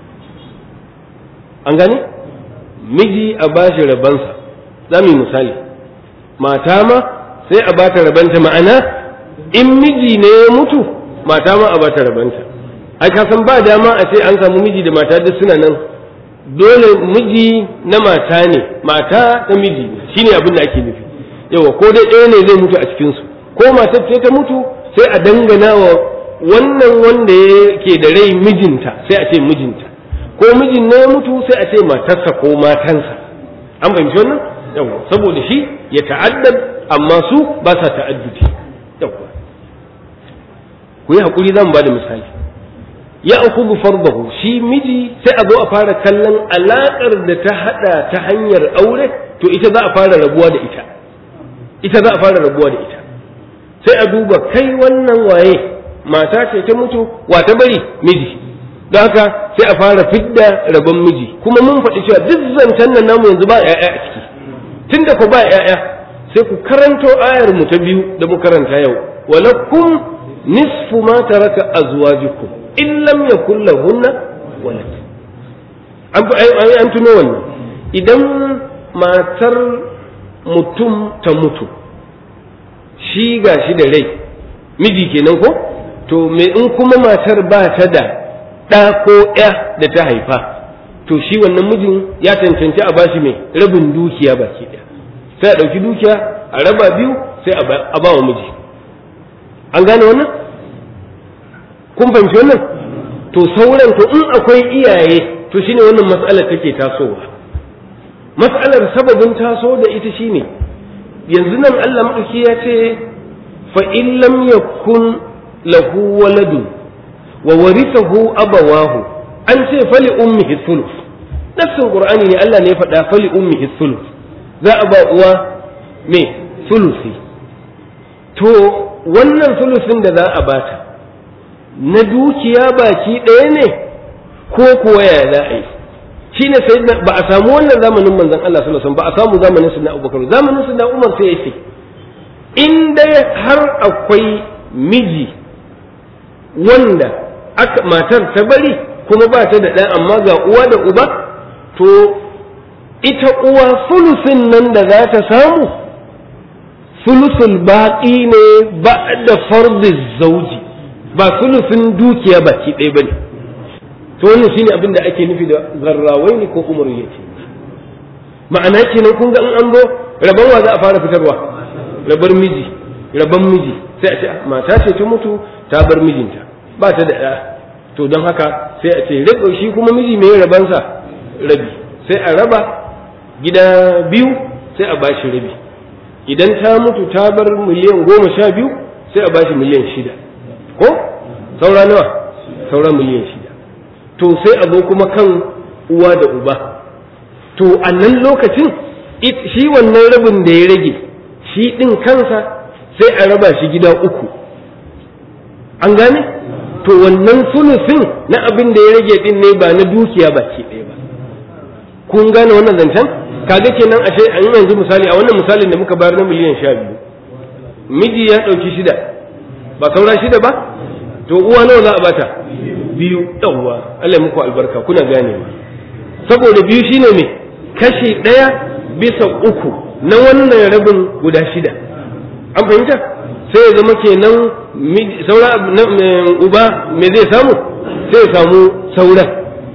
an gane miji a bashi rabansa za mu yi misali mata ma sai a bata rabanta ma'ana in miji ne ya mutu mata ma a bata rabanta ai ka san ba dama a ce an samu miji da mata duk suna nan dole miji na mata ne mata ta miji shine abin da ake nufi yawa ko dai ɗaya ne zai mutu a cikinsu ko matar ce ta mutu sai a dangana wa wannan wanda yake da rai mijinta sai a ce mijinta ko mijin ne ya mutu sai a ce matarsa ko matansa an fahimci wannan yawa saboda shi ya ta'addad amma su ba sa ta'addudi yawa ku yi hakuri zan ba da misali ya akubu fardahu shi miji sai a zo a fara kallon alaƙar da ta hada ta hanyar aure to ita za a fara rabuwa da ita ita za a fara rabuwa da ita sai a duba kai wannan waye mata ce ta mutu wa ta bari miji don haka sai a fara fidda rabon miji kuma mun faɗi cewa duk zancen nan namu yanzu ba ‘ya'ya a ciki tunda ku ba ‘ya'ya sai ku karanto ayar mu ta biyu da mu karanta yau walakum nisfu ma taraka azwajukum in lam yakul lahunna walad an an tuno wannan idan matar mutum ta mutu shi ga shi da rai miji kenan ko to me in kuma matar ba ta da ɗa ko ya da ta haifa to shi wannan mijin ya cancanci a bashi mai rabin dukiya baki ɗaya sai a ɗauki dukiya a raba biyu sai a ba wa miji an gane wannan kun fahimci wannan to sauran to in akwai iyaye to shine wannan matsalar take tasowa matsalar sababin taso da ita shine yanzu nan Allah maɗauki ya ce fa in lam yakun lahu waladun wa warithahu abawahu an ce fali ummihi thuluth nafsin qur'ani ne Allah ne ya faɗa fali ummihi thuluth za a ba uwa me thuluthi to wannan thuluthin da za a bata na dukiya baki ɗaya ne ko kuwa ya za a yi shi ne sai ba a samu wannan zamanin manzon Allah sallallahu alaihi wasallam ba a samu zamanin sunna Abubakar zamanin sunna Umar sai yake in dai har akwai miji wanda aka matar ta bari kuma ba ta da ɗan amma ga uwa da uba to ita uwa sulusin nan da za ta samu sulusul baƙi ne ba da fardi zauji ba sulusin dukiya baki ɗaya ba ne to wannan shine abin da ake nufi da zarrawai ne ko umaru ya ce ma'ana kenan kun ga in an zo rabon wa za a fara fitarwa rabar miji rabon miji sai a ce mata ce ta mutu ta bar mijinta ba ta da ɗa to don haka sai a ce rabu shi kuma miji mai rabansa rabi sai a raba gida biyu sai a bashi rabi idan ta mutu ta bar miliyan goma sha biyu sai a bashi miliyan shida ko saura nawa saura miliyan shida to sai a zo kuma kan uwa da uba to a nan lokacin shi wannan rabin da ya rage shi ɗin kansa sai a raba shi gida uku an gane to wannan sulusin na abin da ya rage ɗin ne ba na dukiya baki ɗaya ba kun gane wannan zancen kaga kenan ashe an yanzu misali a wannan misalin da muka bayar na miliyan sha biyu miji ya ɗauki shida ba saura shida ba to uwa nawa za a bata biyu yawwa Allah muku albarka kuna gane saboda biyu shine me kashi ɗaya bisa uku na wannan rabin guda shida an fahimta sai ya zama kenan saura uba me zai samu sai ya samu sauran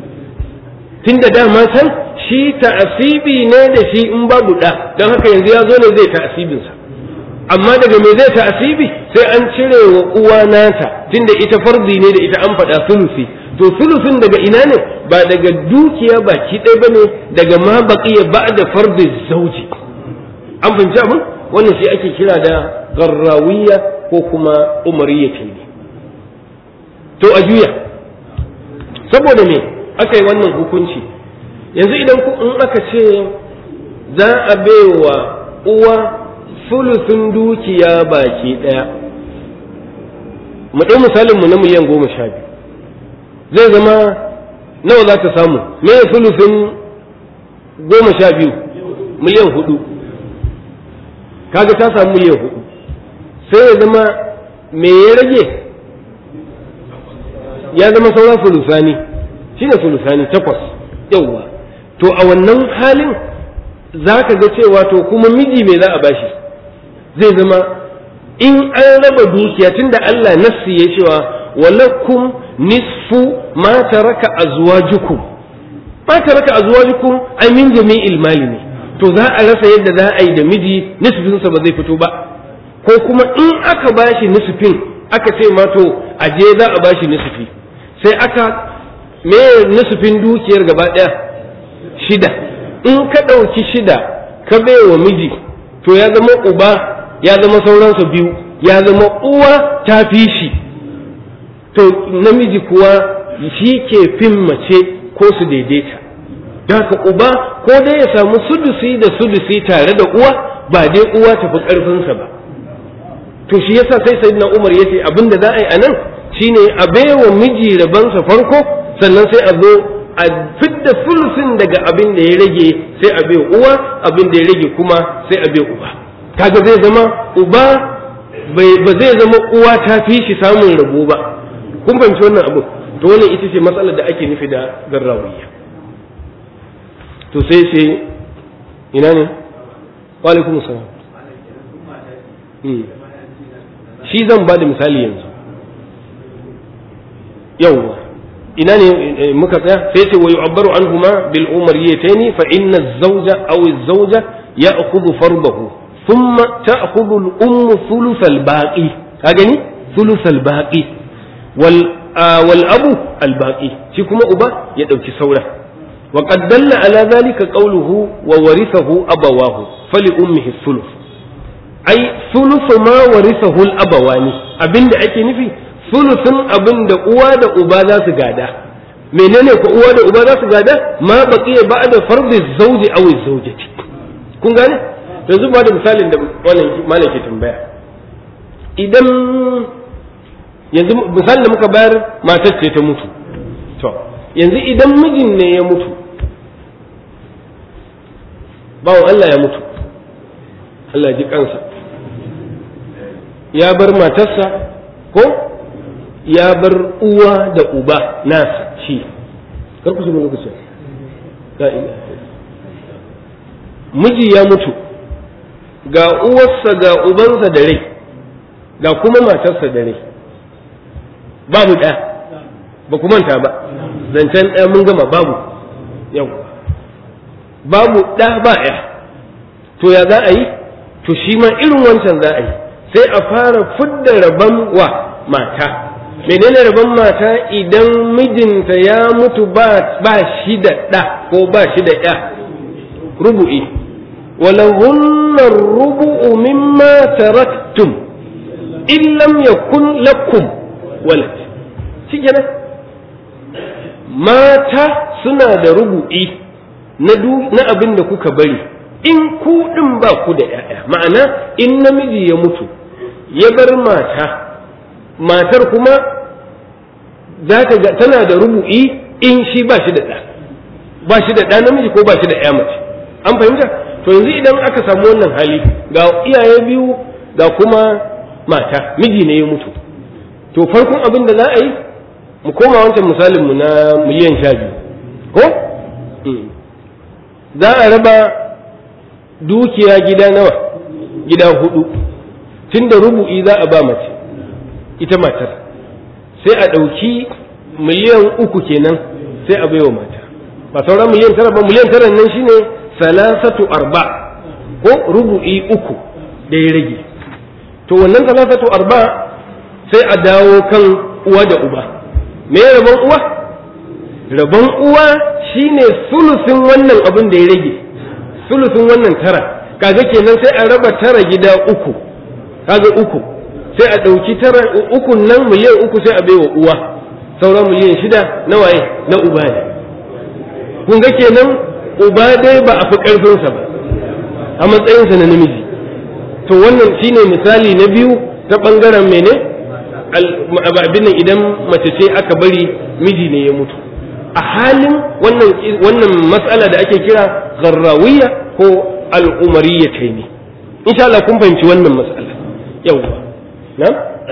tunda dama can shi ta'asibi ne da shi in babu ɗa don haka yanzu ya zo ne zai ta'asibinsa amma daga me zai ta'asibi sai an cire wa uwa nata tunda ita farzi ne da ita an faɗa sulusi to sulusin daga ina ne ba daga dukiya baki ɗaya ba ne daga ma baqiya ba da farzi zauji an fahimci abin wannan shi ake kira da garrawiya ko kuma umariyya ne to a juya saboda me aka yi wannan hukunci yanzu idan in aka ce za a baiwa uwa sulusun dukiya baki ɗaya mu ɗau misalinmu na miliyan goma sha biyu zai zama nawa za ta samu me sulusun goma sha biyu miliyan hudu kaga ta samu miliyan hudu sai ya zama me ya rage ya zama sauran sulusani shi ne sulusani takwas yauwa to a wannan halin za ka ga cewa to kuma miji me za a bashi zai zama in an raba dukiya tunda Allah nassi ya cewa walakum nisfu ma taraka azwajukum ma taraka azwajukum ay min jami'il mali ne to za a rasa yadda za a yi da miji nisfinsa ba zai fito ba ko kuma in aka bashi nisfin aka ce ma to aje za a bashi nisfi sai aka me nisfin dukiyar gaba ɗaya shida in ka ɗauki shida ka wa miji to ya zama uba ya zama sauransa biyu ya zama uwa ta fi shi to namiji kuwa shi ke fin mace ko su daidaita da haka uba ko dai ya samu sudusi da sudusi tare da uwa ba dai uwa tafi ƙarfinsa ba to shi yasa sai sayyidina umar ya ce abin da za a yi a nan shine a baiwa miji rabansa farko sannan sai a zo a fidda sulusin daga abin da ya rage sai a bai uwa abin da ya rage kuma sai a bai uba kaga zai zama uba ba zai zama uwa ta fi shi samun rabo ba kun fahimci wannan abu to wannan ita ce matsalar da ake nufi da garrawiyya to sai sai ina ne wa alaikum salam shi zan ba da misali yanzu yawwa ina ne muka tsaya sai ce wa yu'abbaru anhuma bil umariyatayn fa inna az-zawja aw az-zawja ya'khudhu fardahu thumma ta'khudhu al-ummu thuluth al-baqi ka gani thuluth al-baqi wal wal abu al-baqi shi kuma uba ya dauki saura wa qad dalla ala dhalika qawluhu wa warithahu abawahu fali ummihi thuluth ai thuluth ma warithahu al-abawani abinda ake nufi sulusun abin da uwa da uba za su gada menene ko uwa da uba za su gada ma baqiya ba'da fardi zawji aw zawjati kun gane yanzu ba da misalin da wannan malam ke tambaya idan yanzu misalin da muka bayar matar ce ta mutu to yanzu idan mijin ne ya mutu bawan Allah ya mutu Allah ji kansa ya bar matarsa ko ya bar uwa da uba nasa shi kar ku shiga lokacin la ilaha miji ya mutu ga uwarsa ga ubansa da rai ga kuma matarsa da rai babu ɗaya ba ku manta ba zancen ɗaya mun gama babu yau babu ɗa ba ya to ya za a yi to shi ma irin wancan za a yi sai a fara fidda rabon wa mata menene rabon mata idan mijinta ya mutu ba shi da ɗa ko ba shi da ya rubu'i walahunna rubu'u mimma taraktum in lam yakun lakum walad shi kenan mata suna da rubu'i na abin da kuka bari in ku ɗin ba ku da ‘ya'ya ma'ana in namiji ya mutu ya bar mata matar kuma za ta ga tana da rubu'i in shi ba shi da ɗa ba shi da ɗa namiji ko ba shi da ‘ya mace an fahimta to yanzu idan aka samu wannan hali ga iyaye biyu ga kuma mata miji ne ya mutu to farkon abin da za a yi mu koma wancan misalin mu na miliyan sha biyu ko za a raba dukiya gida nawa gida hudu tun da rubu'i za a ba mace ita matar sai a ɗauki miliyan uku kenan sai a baiwa mata ba sauran miliyan tara ba miliyan tara nan shine salasatu arba ko rubu'i uku da ya rage to wannan salasatu arba sai a dawo kan uwa da uba me rabon uwa rabon uwa shine sulusin wannan abin da ya rage sulusin wannan tara kaga kenan sai a raba tara gida uku kaga uku sai a ɗauki tara ukun nan miliyan uku sai a baiwa uwa sauran miliyan shida na waye na uba ne kun ga kenan uba dai ba a fi ƙarfinsa ba a matsayinsa na namiji to wannan shine misali na biyu ta ɓangaren mene abin nan idan mace ce aka bari miji ne ya mutu a halin wannan wannan matsala da ake kira gharrawiya ko al'umariyya ce ne insha Allah kun fahimci wannan matsala yawwa na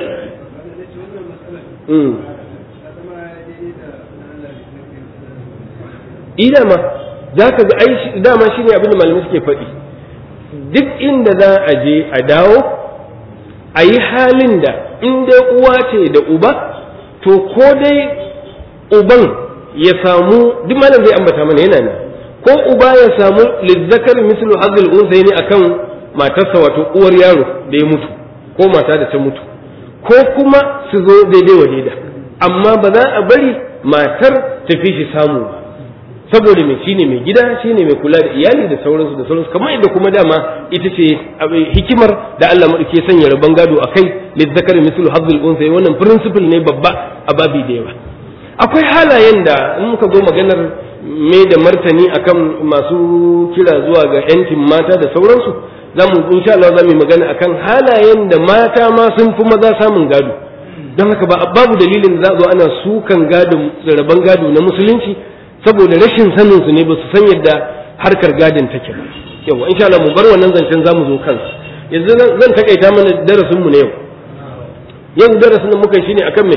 ida ma za ka ga ai dama shi ne abin da malamai suke faɗi duk inda za a je a dawo a yi halin da in dai uwa ce da uba to ko dai uban ya samu duk malam zai ambata mana yana ne ko uba ya samu lizzakar mislu hazil unsayi ne akan matarsa wato uwar yaro da ya mutu ko mata da ta mutu ko kuma su zo daidai wa daida amma ba za a bari matar ta fi shi samu ba saboda mai shine mai gida shine mai kula da iyali da sauransu da sauransu kamar yadda kuma dama ita ce hikimar da Allah madauke sanya rabon gado akai lizzakar mislu hazil unsayi wannan principle ne babba a babi da yawa akwai halayen da in muka zo maganar me da martani akan masu kira zuwa ga yancin mata da sauransu za mu insha Allah za mu magana akan halayen da mata ma sun fi maza samun gado don haka ba babu dalilin da za zo ana sukan gado rabon gado na musulunci saboda rashin sanin su ne ba su san yadda harkar gadon take ba yawa insha Allah mu bar wannan zancen za mu zo kansa yanzu zan takaita mana darasin mu na yau yau darasin da muka yi shine akan me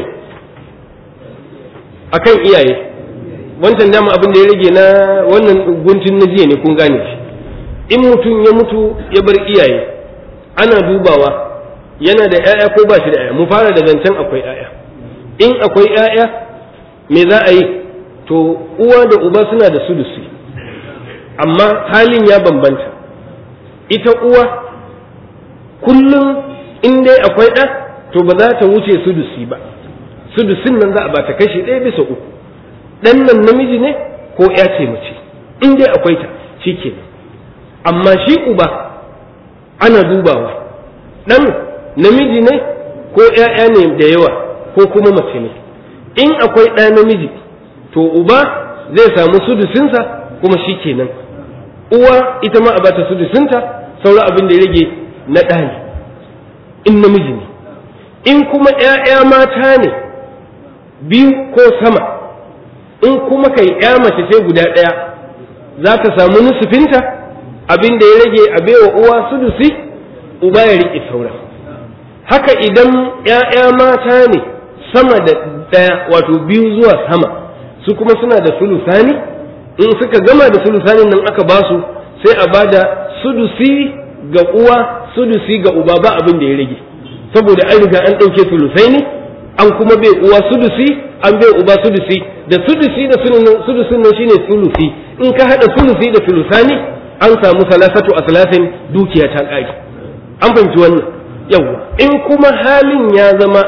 akan iyaye wancan dama abin da ya rage na wannan guntun na jiya ne kun gane shi in mutum ya mutu ya bar iyaye ana dubawa yana da 'ya'ya ko ba shi da 'ya'ya mu fara da zancen akwai 'ya'ya in akwai 'ya'ya me za a yi to uwa da uba suna da sulusi amma halin ya bambanta ita uwa kullum in dai akwai ɗa to ba za ta wuce sudusi ba sudusin nan za a bata kashi ɗaya bisa uku ɗan nan namiji ne ko ya ce mace in dai akwai ta shi kenan amma shi uba ana dubawa ɗan namiji ne ko ‘ya'ya ne da yawa ko kuma mace ne in akwai ɗa namiji to uba zai samu sudusinsa kuma shi kenan uwa ita ma a bata sudusinta sauran abin da ya rage na ɗa ne in namiji ne in kuma ‘ya'ya mata ne biyu ko sama in kuma kai ‘ya mace ce guda ɗaya za ta samu nusufinta abin da ya rage a baiwa uwa sudusi uba ya riƙe sauran haka idan ‘ya'ya mata ne sama da ɗaya wato biyu zuwa sama su kuma suna da sulusani in suka gama da sulusanin nan aka ba su sai a bada sudusi ga uwa sudusi ga uba ba abin da ya rage saboda an riga an ɗauke sulusai ne an kuma bai uwa sudusi an bai uba sudusi da sudusi da sudusin nan shine sulusi in ka haɗa sulusi da sulusani an samu salasatu aslasin dukiya ta ƙari an fahimci wannan yawa in kuma halin ya zama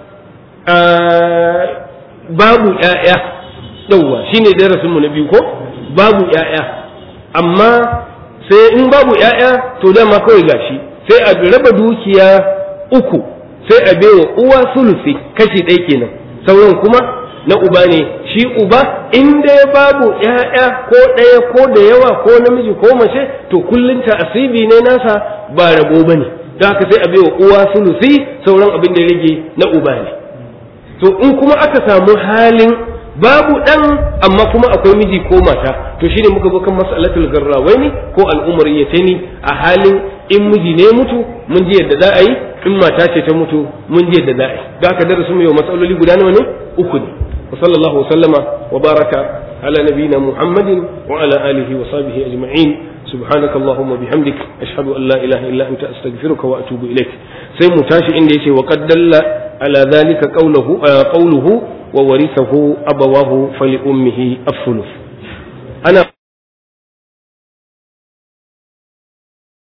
babu ‘ya'ya yawa shine darasinmu na biyu ko babu ‘ya'ya amma sai in babu ‘ya'ya to dama kawai gashi sai a raba dukiya uku sai a baiwa uwa sulusi kashi ɗaya kenan sauran kuma na uba ne shi uba in dai babu ‘ya'ya ko ɗaya ko da yawa ko namiji ko mace to kullum ta asibi ne nasa ba rabo ba ne don haka sai a baiwa uwa sulusi sauran abin da ya rage na uba ne to in kuma aka samu halin babu ɗan amma kuma akwai miji ko mata to shine muka zo kan mas'alatul garrawaini ko al'umar yatani a halin in miji ne mutu mun ji yadda za a yi in mata ce ta mutu mun ji yadda za a yi da aka darasu mu yau matsaloli guda nawa ne uku ne wa sallallahu wa sallama wa baraka ala nabiyina muhammadin wa ala alihi wa sahbihi ajma'in سبحانك اللهم وبحمدك أشهد أن لا إله إلا أنت أستغفرك وأتوب إليك سي متاشي إن يشي وقد دل على ذلك قوله آه قوله وورثه أبواه فلأمه الثلث أنا